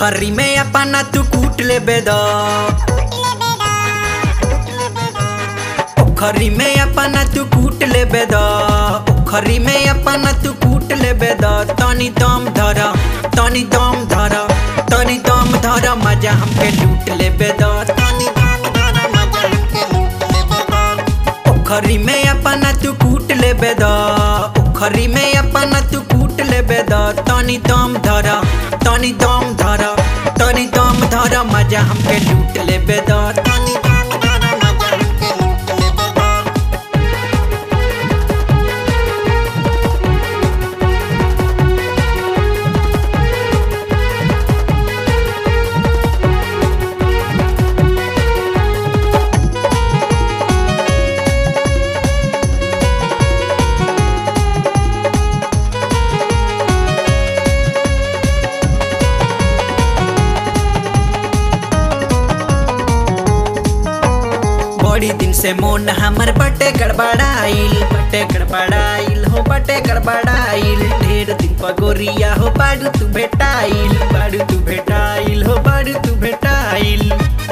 खरी में अपना तू कूट ले बेदा खरी में अपना तू कूट ले बेदा खरी में अपना तू कूट ले बेदा तनी दम धर तनी दम धर तनी दम धर मजा हमके लूट ले बेदा तनी दम धर मजा हमके लूट ले बेदा खरी में अपना तू कूट ले बेदा खरी में अपना तू कूट ले बेदा तनी दम धर तनी दम धर तनी दम धर मजा हमके लूट ले बेदा तनी दम धर मजा हमके लूट ले बेदा बड़ी दिन से मोन हमर बटे गड़बड़ाइल बटे गड़बड़ाइल हो बटे गड़बड़ाइल ढेर दिन पगोरिया हो बाड़ू तू भेटाइल बाड़ू तू भेटाइल हो बाड़ू तू भेटाइल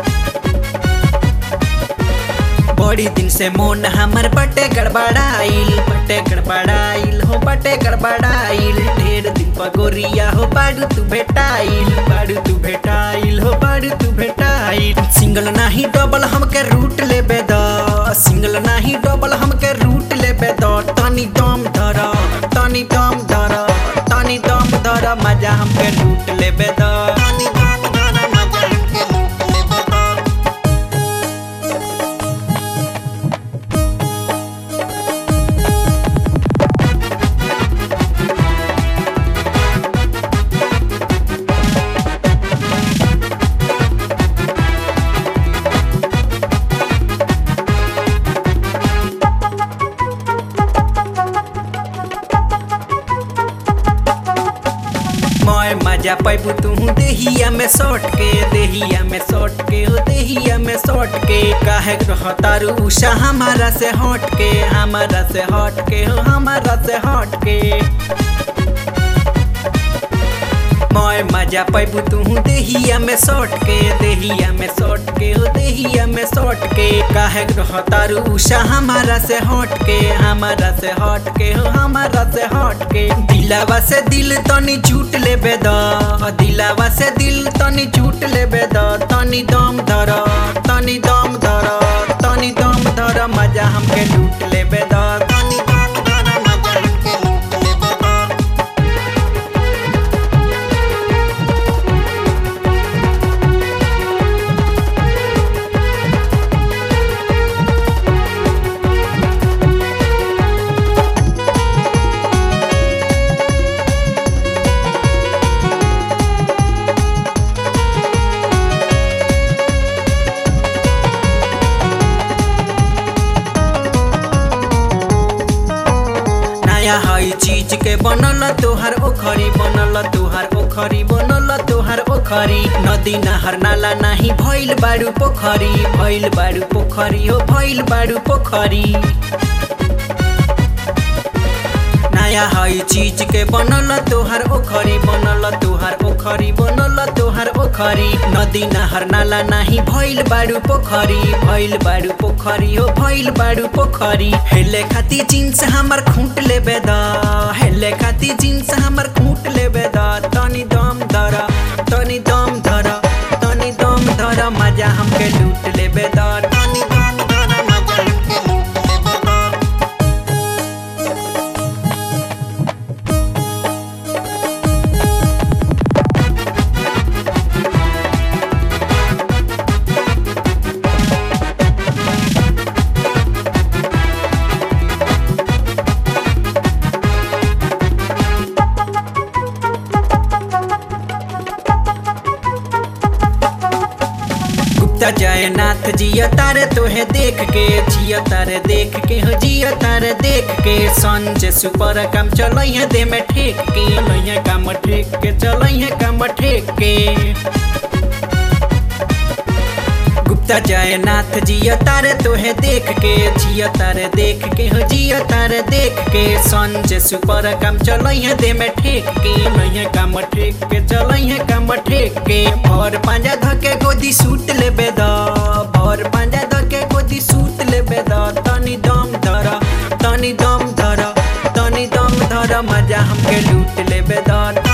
बड़ी दिन से मोन हमर बटे गड़बड़ाइल बटे गड़बड़ाइल हो बटे गड़बड़ाइल ढेर दिन पगोरिया हो बाड़ू तू भेटाइल बाड़ू तू भेटाइल हो बाड़ू तू भेटाइल सिंगल नाही डबल हमके रूट ले बेद सिंगल नाही डबल हमके रूट ले बेद तनी दम धर तनी दम धर तनी दम धर मजा हमके रूट ले बेद तनी दम धर मजा हमके लूट ले बेद मैं मजा पैबू तू देहिया में सौट के देहिया में सौट के हो देहिया में सौट के काहे रहतारू उषा हमारा से हट के हमारा से हट के हो हमारा से हट के मैं मजा पैबू तू देहिया में सौट के देहिया में सौट के हो देहिया में सौट के काहे रहतारू उषा हमारा से हट के हमारा से हट के हो हमारा से हट के दिलावा से दिल तनी झूठ ले बेद दिलावा से दिल तनी झूठ ले बेद तनी दम धर तनी दम धर तनी दम धर मजा हमके लूट ले बेद तनी दम धर मजा हमके लूट ले बेद नया हई चीज के बनल तोहार ओखरी बनल तोहार ओखरी बनल तोहार ओखरी नदी नहर नाला नाही भइल बाड़ू पोखरी भइल बाड़ू पोखरी हो भइल बाड़ू पोखरी नया हई चीज के बनल तोहार ओखरी बनल तोहार ओखरी बनल तोहार ओखरी नदी नहर नाला नाही भइल बाड़ू पोखरी भइल बाड़ू पोखरी हो भइल बाड़ू पोखरी हेले खाती जींस हमर खूंट ले बेद हेले खाती जींस हमर खूंट ले बेद तनी दम धर तनी दम धर तनी दम धर मजा हमके लूट ले बेद तनी दम धर मजा हमके लूट ले बेद गुप्ता जयनाथ जिया तारे तोहे देख के जिया तारे देख के हो जिया तारे देख के संजय सुपर काम चलैया दे में ठेक के लैया काम ठेक के चलैया काम ठेक के त जयनाथ जिया तारे तोहे देख के जिया तारे देख के हो जिया तारे देख के संजय सुपर काम चलई दे में ठेक के नहीं काम ठेक के चलई काम ठेक के भर पांजा धके गोदी सूट लेबे द भर पांजा धके गोदी सूट लेबे द तनी दम धर तनी दम धर तनी दम धर मजा हमके लूट लेबे द